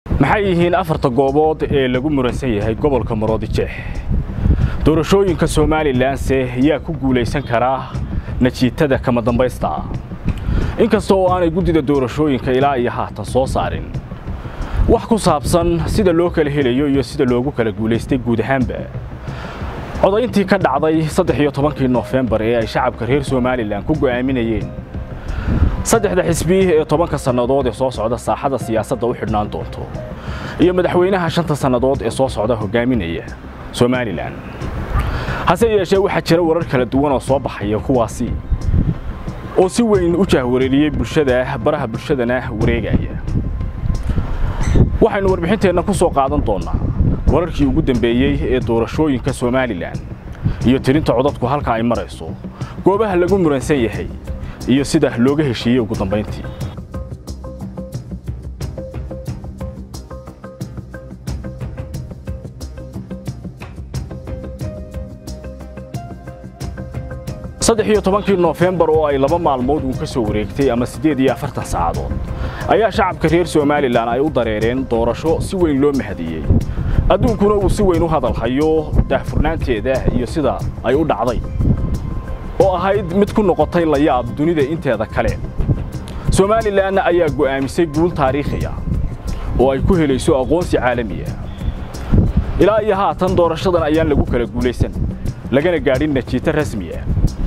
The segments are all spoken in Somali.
maxay yihiin afarta goobood ee lagu muransan yahay gobolka maroodijeex doorashooyinka somalilanse yaa ku guulaysan karaa najiitada kama dambaysta ah inkasta oo aanay guddida doorashooyinka ilaa iyo haatan soo saarin wax ku saabsan sida loo kala helayo iyo sida loogu kala guulaystay guud ahaanba codayntii ka dhacday saddex iyo tobankii noofembar ee ay shacabka reer somalilan ku go'aaminayeen saddexda xisbi ee tobanka sannadood ee soo socda saaxada siyaasadda u xidhnaan doonto iyo madaxweynaha shanta sannadood ee soo socda hogaaminaya somalilan hase yeeshee waxaa jira warar kala duwan oo soo baxaya kuwaasi oo si weyn u jahwareeriyey bulshada baraha bulshadana wareegaya waxaynu warbixinteenna ku soo qaadan doonnaa wararkii ugu dambeeyey ee doorashooyinka somalilan iyo tirinta codadku halka ay marayso goobaha lagu muransan yahay iyo sida looga heshiiyey ugu dambayntii saddex iyo tobankii noofembar oo ay laba maalmood uun ka soo wareegtay ama siddeed iyo afartan saacadood ayaa shacabka reer somalilan ay u dareereen doorasho si weyn loo mahadiyey adduunkuna uu si weyn u hadalhayo daahfurnaanteeda iyo sida ay u dhacday oo ahayd mid ku noqotay layaab dunida inteeda kale somalilan ayaa go'aamisay guul taariikhiya oo ay ku helayso aqoonsi caalamiya ilaa iyo haatan doorashadan ayaan lagu kala guulaysan lagana gaadhin najiito rasmiya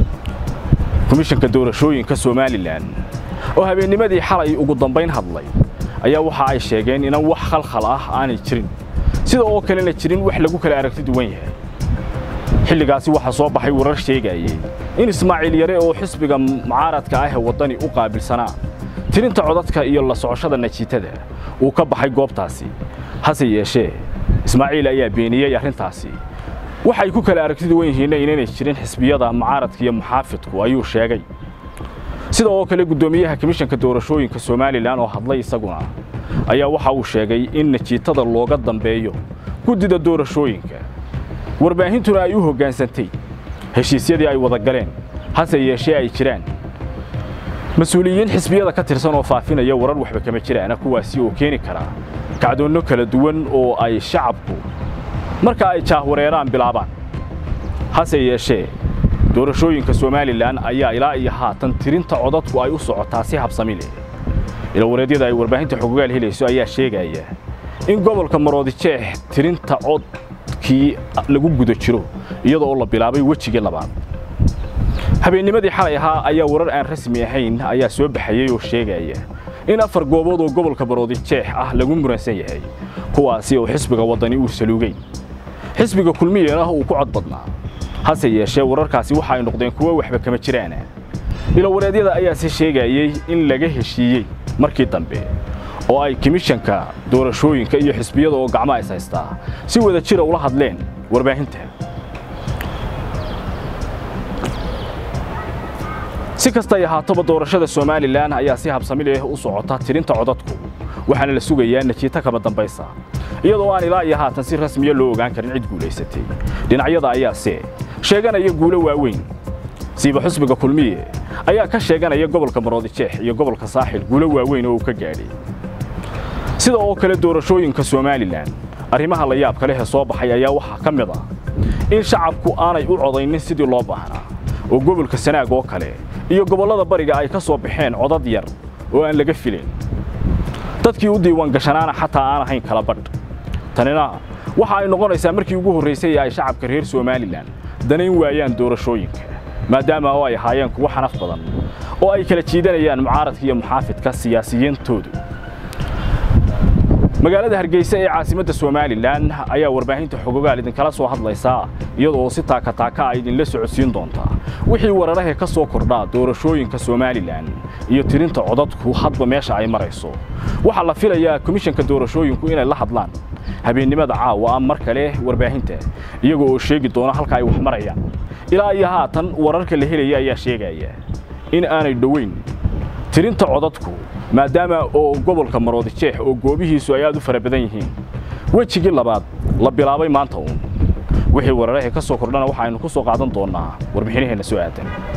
komishanka doorashooyinka somalilan oo habeennimadii xalay ugu dambayn hadlay ayaa waxa ay sheegeen inaan wax khalkhal ah aanay jirin sida oo kalena jirin wax lagu kala aragti duwan yahay xilligaasi waxaa soo baxay warar sheegayey in ismaaciil yare oo xisbiga mucaaradka ah ee waddani u qaabilsanaa tirinta codadka iyo la socoshada najiitada uu ka baxay goobtaasi hase yeeshee ismaaciil ayaa beeniyey arrintaasi waxay ku kala aragti duwan yihiinna inaynay jirin xisbiyada mucaaradka iyo muxaafidku ayuu sheegay sida oo kale guddoomiyaha komishanka doorashooyinka somalilan oo hadlay isaguna ayaa waxa uu sheegay in najiitada looga dambeeyo guddida doorashooyinka warbaahintuna ay u hoggaansantay heshiisyadii ay wada galeen hase yeeshee ay jiraan mas-uuliyiin xisbiyada ka tirsan oo faafinaya warar waxba kama jiraana kuwaasi oo keeni karaa kacdoonno kala duwan oo ay shacabku marka ay jaahwareeraan bilaabaan hase yeeshee doorashooyinka somalilan ayaa ilaa iyo haatan tirinta codadku ay u socotaa si habsami leh ilawareedyada ay warbaahinta xogogaal helayso ayaa sheegaya in gobolka maroodijeex tirinta codkii lagu guda jiro iyada oo la bilaabay wejigii labaad habeennimadii xalay ahaa ayaa warar aan rasmi ahayn ayaa soo baxayey oo sheegaya in afar goobood oo gobolka maroodijeex ah lagu muransan yahay kuwaasi oo xisbiga waddani uu saluugay xisbiga kulmiyana uu ku cod badnaa hase yeeshee wararkaasi waxa ay noqdeen kuwo waxba kama jiraana ilawareedyada ayaase sheegayey in laga heshiiyey markii dambe oo ay komishanka doorashooyinka iyo xisbiyada oo gacmo is haystaa si wada jira ula hadleen warbaahinta si kastay ahaataba doorashada somalilan ayaa si habsami leh u socota tirinta codadku waxaana la sugayaa najiito kama dambaysa iyadoo aan ilaa iyo haatan si rasmiya loo ogaan karin cid guulaysatay dhinacyada ayaase sheeganaya guulo waaweyn siiba xusbiga kulmiye ayaa ka sheeganaya gobolka maroodijeex iyo gobolka saaxil guulo waaweyn oo uu ka gaadhay sida oo kale doorashooyinka somalilan arrimaha la yaabka leh ee soo baxay ayaa waxaa ka mid ah in shacabku aanay u codaynin sidii loo baahnaa oo gobolka sanaag oo kale iyo gobollada bariga ay ka soo baxeen codad yar oo aan laga filayn dadkii u diiwaan gashanaana xataa aan ahayn kala badh tanina waxa ay noqonaysaa markii ugu horraysay ee ay shacabka reer somalilan danayn waayaan doorashooyinka maadaama oo ay ahaayeen kuwo xanaf badan oo ay kala jiidanayaan mucaaradka iyo muxaafidka siyaasiyiintoodu magaalada hargeysa ee caasimadda somalilan ayaa warbaahinta xogogaal idinkala soo hadlaysaa iyadoo si taakataaka a idinla socodsiin doontaa wixii wararahee ka soo kordhaa doorashooyinka somalilan iyo tirinta codadku hadba meesha ay marayso waxaa la filayaa komishanka doorashooyinku inay la hadlaan habeennimada caawa mar kale warbaahinta iyago oo sheegi doona halka ay wax marayaan ilaa iyo haatan wararka la helaya ayaa sheegaya in aanay dhoweyn tirinta codadku maadaama oo gobolka maroodijeex oo goobihiisu ay aad u fara badan yihiin wejigii labaad la bilaabay maanta uun wixii wararahee ka soo kordhana waxaaynu ku soo qaadan doonnaa warbixinaheenna soo aadan